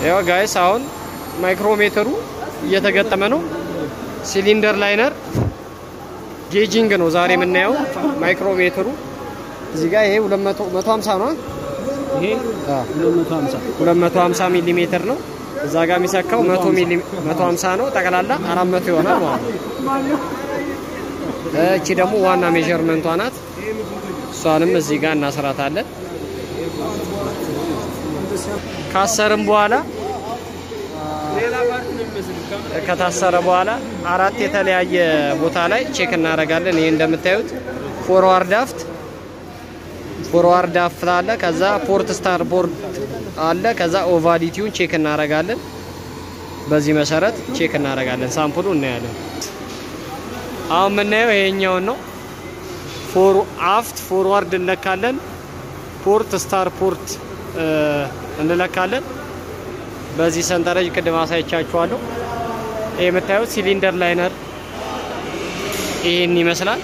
ያው ጋይስ አሁን ማይክሮሜትሩ እየተገጠመ ነው። ሲሊንደር ላይነር ጌጂንግ ነው ዛሬ የምናየው ማይክሮሜትሩ። እዚህ ጋር ይሄ 200 150 ነው። ይሄ 250 250 ሚሊ ሜትር ነው። እዛ ጋር የሚሰካው 100 ሚሊ 150 ነው። ጠቅላላ 400 ይሆናል ማለት ነው። እቺ ደግሞ ዋና ሜዠርመንቷ ናት። እሷንም እዚህ ጋር እናስራታለን። ካሰርም በኋላ ከታሰረ በኋላ አራት የተለያየ ቦታ ላይ ቼክ እናደርጋለን። ይሄ እንደምታዩት ፎርዋርድ አፍት ፎርዋርድ አፍት አለ። ከዛ ፖርት ስታር ቦርድ አለ። ከዛ ኦቫሊቲውን ቼክ እናደርጋለን። በዚህ መሰረት ቼክ እናደርጋለን። ሳምፕሉ እናያለን። አሁን የምናየው ይሄኛውን ነው። ፎር አፍት ፎርዋርድ እንለካለን። ፖርት ስታር ፖርት እንለካለን። በዚህ ሰንጠረዥ ቅድም አሳይቻችኋለሁ። ይህ የምታዩት ሲሊንደር ላይነር ይሄን ይመስላል።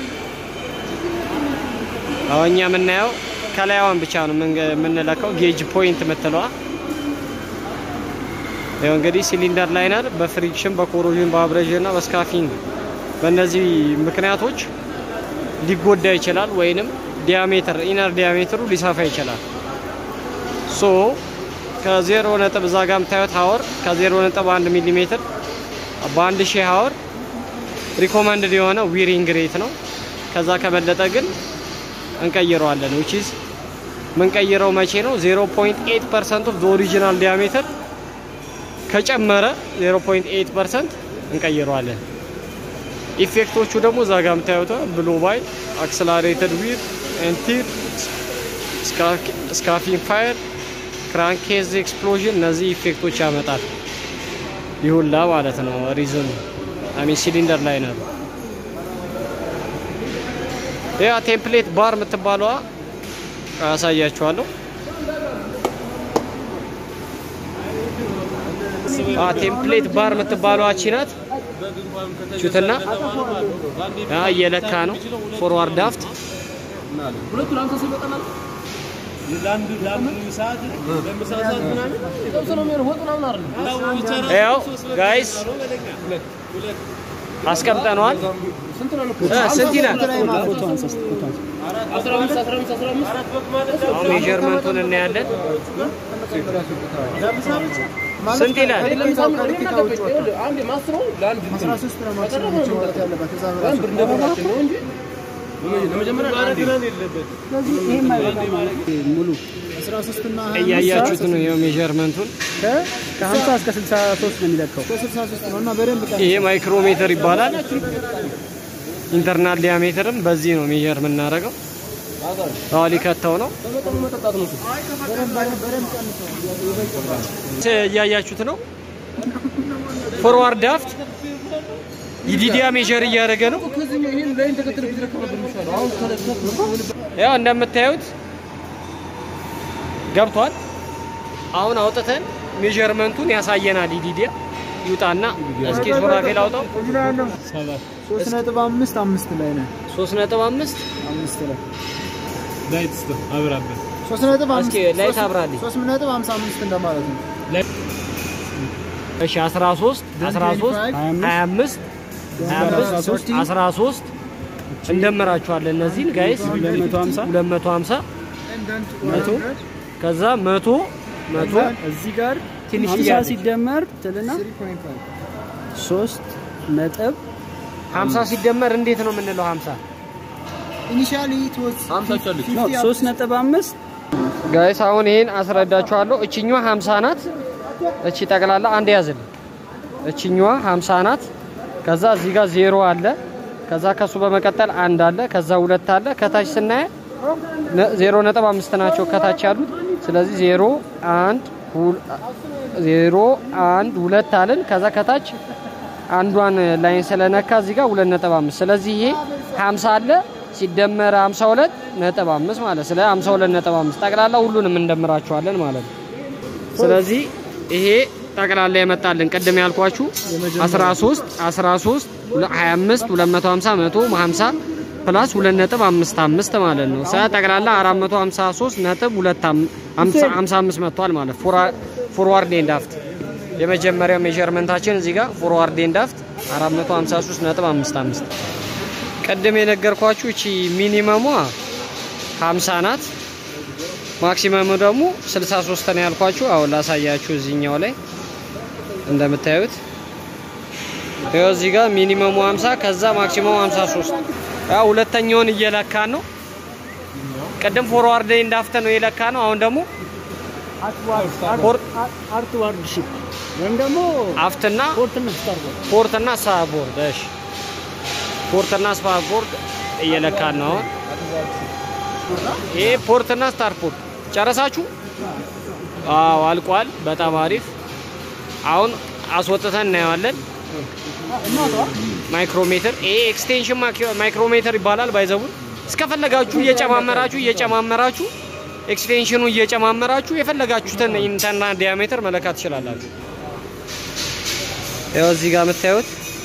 አሁን እኛ የምናየው ከላይዋን ብቻ ነው የምንለካው፣ ጌጅ ፖይንት የምትለዋ ይኸው እንግዲህ ሲሊንደር ላይነር በፍሪክሽን በኮሮዥን በአብሬዥን እና በስካፊንግ በእነዚህ ምክንያቶች ሊጎዳ ይችላል ወይንም ዲያሜትር ኢነር ዲያሜትሩ ሊሰፋ ይችላል። ሶ ከዜሮ ነጥብ እዛ ጋር የምታዩት ሀወር ከዜሮ ነጥብ አንድ ሚሊ ሜትር በአንድ ሺህ ሀወር ሪኮመንድድ የሆነ ዊሪንግ ሬት ነው። ከዛ ከበለጠ ግን እንቀይረዋለን። ዊች ኢዝ ምንቀይረው መቼ ነው? 0.8 ፐርሰንት ኦፍ ኦሪጂናል ዲያሜትር ከጨመረ 0.8 ፐርሰንት እንቀይረዋለን። ኢፌክቶቹ ደግሞ እዛ ጋር የምታዩት ብሎ ባይ አክስላሬትድ ዊር ኤንቲር ስካፊንግ ፋየር ክራንኬዝ ኤክስፕሎዥን እነዚህ ኢፌክቶች ያመጣል። ይሁላ ማለት ነው ሪዝኑ አሚን ሲሊንደር ላይ ነው። ያ ቴምፕሌት ባር የምትባለዋ አሳያችኋለሁ። አ ቴምፕሌት ባር የምትባለዋ እቺ ናት። ቹትና ያ እየለካ ነው ፎርዋርድ አፍት ያው ጋይስ አስቀምጠነዋል። ስንት ይላል? አሁን ሜዠርመንቱን እናያለን። ስንት ይላል? ሙሉ እያያችሁት ነው ይኸው ሜዠርመንቱን። ከ50 እስከ 63 ነው የሚለካው። ይሄ ማይክሮሜትር ይባላል። ኢንተርናል ዲያሜትርም በዚህ ነው ሜዠር የምናደርገው። አዎ ሊከተው ነው። እያያችሁት ነው። ፎርዋርድ አፍት ይዲዲያ ሜዠር እያደረገ ነው። ያው እንደምታዩት ገብቷል። አሁን አውጥተን ሜዠርመንቱን ያሳየናል። ይዲዲያ ይውጣና እስኪ ሱራፌል አውጣው። ሶስት ነጥብ አምስት አምስት ላይ ነው። ሶስት ነጥብ አምስት አምስት ላይ ላይት ስቶ አብራበት ሶስት ነጥብ አምስት እስኪ ላይት አብራልኝ። ሶስት ነጥብ ሀምሳ አምስት እንደማለት ነው። እሺ 13 13 25 25 13 እንደምራችኋለን። እነዚህን ጋይስ 250 250 መቶ ከዛ 100 100 እዚህ ጋር ትንሽ 50 ጥያቄ ሲደመር ትልና 3 ነጥብ 50 ሲደመር እንዴት ነው የምንለው? 50 ኢኒሻሊ ቶስ ነው 3 ነጥብ 5 ጋይስ አሁን ይሄን አስረዳችኋለሁ። እችኛዋ 50 ናት። እቺ ጠቅላላ አንድ ያዝል። እችኛዋ 50 ናት። ከዛ እዚህ ጋር ዜሮ አለ። ከዛ ከሱ በመቀጠል አንድ አለ። ከዛ ሁለት አለ። ከታች ስናየ ዜሮ ነጥብ አምስት ናቸው ከታች ያሉት። ስለዚህ ዜሮ አንድ ሁል- ዜሮ አንድ ሁለት አለን። ከዛ ከታች አንዷን ላይን ስለነካ እዚህ ጋር ሁለት ነጥብ አምስት ስለዚህ ይሄ 50 አለ ሲደመር 52 ነጥብ አምስት ማለት ስለ 52 ነጥብ አምስት ጠቅላላ ሁሉንም እንደምራቸዋለን ማለት ነው። ስለዚህ ይሄ ጠቅላላ የመጣልን ቅድም ያልኳችሁ 13 13 25 250 100 50 ፕላስ 2.55 ማለት ነው። ሰ ጠቅላላ 453 ነጥብ 55 መጥቷል ማለት ፎርዋርድ ኤንድ አፍት የመጀመሪያው ሜዠርመንታችን እዚህ ጋር ፎርዋርድ ኤንድ አፍት 453.55 ቅድም የነገርኳችሁ እቺ ሚኒመሟ 50 ናት። ማክሲመሙ ደግሞ 63 ነው ያልኳችሁ። አሁን ላሳያችሁ እዚህኛው ላይ እንደምታዩት ይኸው እዚህ ጋር ሚኒመሙ 50 ከዛ ማክሲመሙ 53 ያው ሁለተኛውን እየለካን ነው። ቅድም ፎርዋርድ ኤንድ አፍት ነው የለካ ነው። አሁን ደግሞ አርትዋርድ ሺፕ ወይም ደግሞ አፍትና ፖርትና ስታርቦርድ ፖርትና ስታርቦርድ እሺ፣ ፖርትና ስታርቦርድ እየለካን ነው አሁን። ይሄ ፖርትና ስታርቦርድ ጨረሳችሁ? አዎ አልቋል። በጣም አሪፍ። አሁን አስወጥተን እናየዋለን። ማይክሮሜትር ይሄ ኤክስቴንሽን ማይክሮሜትር ይባላል። ባይዘቡን እስከፈለጋችሁ እየጨማመራችሁ እየጨማመራችሁ ኤክስቴንሽኑ እየጨማመራችሁ የፈለጋችሁትን ኢንተርና ዲያሜትር መለካት ትችላላችሁ። ይኸው እዚህ ጋር የምታዩት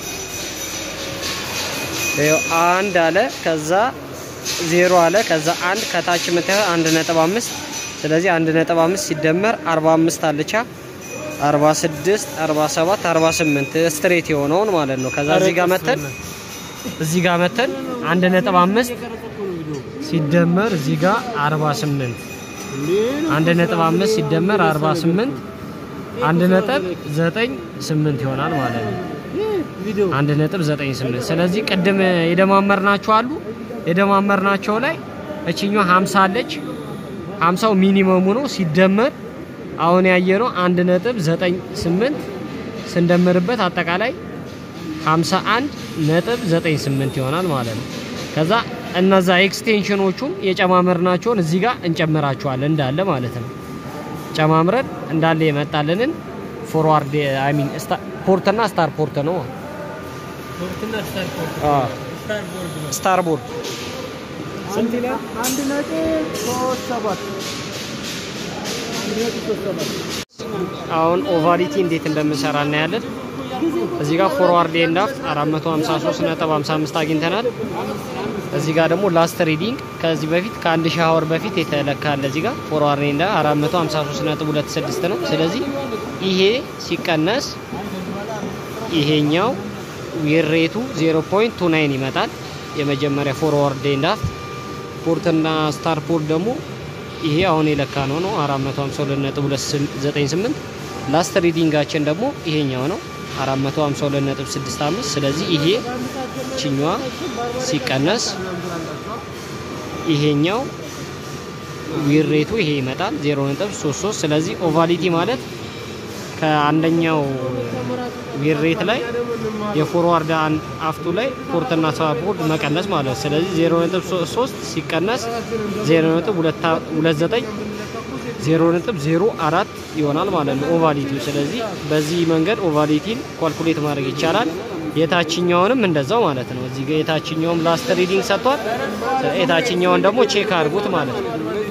ይኸው አንድ አለ ከዛ ዜሮ አለ ከዛ አንድ ከታች የምታዩት አንድ ነጥብ አምስት ስለዚህ አንድ ነጥብ አምስት ሲደመር አርባ አምስት አለቻ አርባ ስድስት አርባ ሰባት አርባ ስምንት ስትሬት የሆነውን ማለት ነው። ከዛ እዚህ ጋር መተን እዚህ ጋር መተን አንድ ነጥብ አምስት ሲደመር እዚህ ጋር አርባ ስምንት አንድ ነጥብ አምስት ሲደመር አርባ ስምንት አንድ ነጥብ ዘጠኝ ስምንት ይሆናል ማለት ነው። አንድ ነጥብ ዘጠኝ ስምንት ስለዚህ ቅድም የደማመርናቸው አሉ የደማመርናቸው ላይ እችኛዋ ሀምሳ አለች ሀምሳው ሚኒመሙ ነው ሲደመር አሁን ያየነው አንድ ነጥብ ዘጠኝ ስምንት ስንደምርበት አጠቃላይ ሀምሳ አንድ ነጥብ ዘጠኝ ስምንት ይሆናል ማለት ነው። ከዛ እነዛ ኤክስቴንሽኖቹን የጨማመርናቸውን እዚህ ጋር እንጨምራቸዋለን እንዳለ ማለት ነው። ጨማምረን እንዳለ የመጣልንን ፎርዋርድ አይ ሚን ፖርትና ስታር ፖርት ነው። ስታር ቦርድ ስንት ይላል? አንድ ነጥብ ሶስት ሰባት አንድ ነጥብ ሶስት ሰባት አሁን ኦቫሊቲ እንዴት እንደምንሰራ እናያለን። እዚህ ጋር ፎርዋርድ ኤንድ አፍት 453.55 አግኝተናል። እዚህ ጋር ደግሞ ላስት ሪዲንግ ከዚህ በፊት ከአንድ ሺህ አወር በፊት የተለካለ እዚህ ጋር ፎርዋርድ ኤንድ 453.26 ነው። ስለዚህ ይሄ ሲቀነስ ይሄኛው ዊሬቱ 0.29 ይመጣል። የመጀመሪያ ፎርዋርድ ኤንድ አፍት ፖርትና ስታር ፖርት ደግሞ ይሄ አሁን የለካ ነው ነው 452.298 ላስት ሪዲንጋችን ደግሞ ይሄኛው ነው 452.65 ስለዚህ ይሄ ችኛዋ ሲቀነስ ይሄኛው ዊሬቱ ይሄ ይመጣል 0.33 ስለዚህ ኦቫሊቲ ማለት ከአንደኛው ዊሬት ላይ የፎርዋርድ አፍቱ ላይ ፖርትና ሳፖርት መቀነስ ማለት ነው። ስለዚህ 0.3 ሲቀነስ 0.29 0.04 ይሆናል ማለት ነው ኦቫሊቲው። ስለዚህ በዚህ መንገድ ኦቫሊቲን ኳልኩሌት ማድረግ ይቻላል። የታችኛውንም እንደዛው ማለት ነው። እዚህ ጋር የታችኛውም ላስት ሪዲንግ ሰጥቷል። የታችኛውን ደግሞ ቼክ አድርጉት ማለት ነው።